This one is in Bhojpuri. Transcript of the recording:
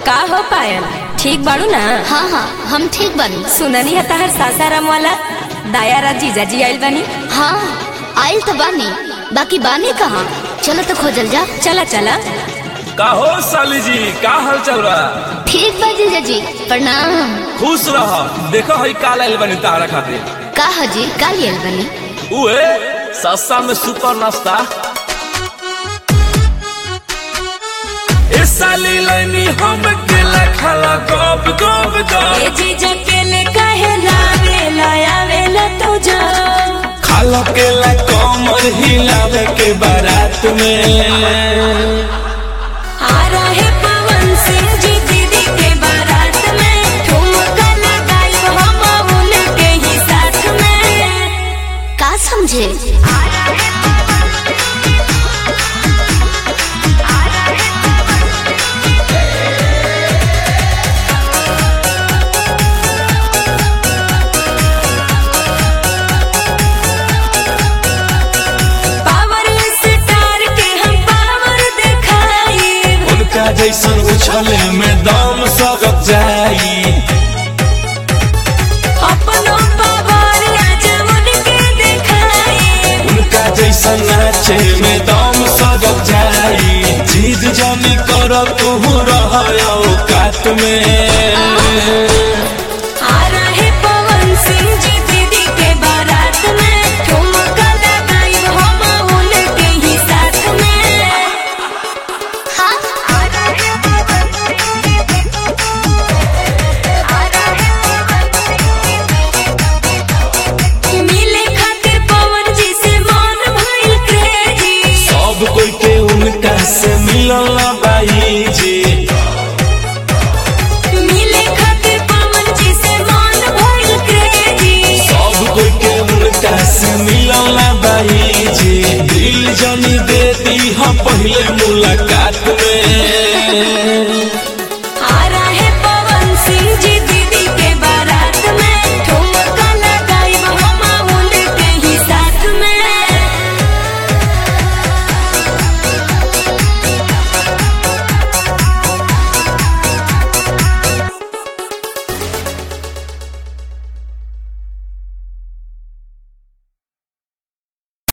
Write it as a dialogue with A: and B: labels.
A: का हो पायल ठीक बाड़ू ना
B: हाँ हाँ हम ठीक बानी
A: सुननी है तहर सासाराम वाला दायारा जीजाजी आइल बानी
B: हाँ आइल तो बानी बाकी बानी कहाँ चलो तो खोजल जा
A: चला चला
C: का हो साली जी का हाल चल रहा
B: ठीक बा जीजा जी प्रणाम
C: खुश रह देखो हई काल आइल बनी तारा खातिर
B: का हजी का लियल बनी
C: उए सस्ता में सुपर नाश्ता ए साली लाइनी हम केला खाला गप गप गप
A: जीजा के ले काहे लावे लायावे ला तो जा
C: खाला केला कमर हिलावे के बारात में
A: आ रहे पवन सिंह जी दीदी के बारात में ठुमका लगाई हम उनके ही साथ में
B: का समझे
A: पावर स्टार के हम पावर दिखाई
C: उनका जैसन उछले में दम सकत जाई
A: अपनो पावर आज उनके दिखाई
C: उनका जैसन नाचे में दम सकत जाई जीत जानी कर तू रह औकात में
A: आ रहे पवन सिंह जी दीदी के बारात में ठुमका लगाई हम उनके ही साथ में मिले खातिर पवन जी से मन भइल क्रेजी
C: सब कोई के उनका से मिलल बाई जी
A: मिले खातिर पवन जी से मन भइल क्रेजी
C: सब कोई के उनका से मिलल बाई जी दिल जनी देती हम पहले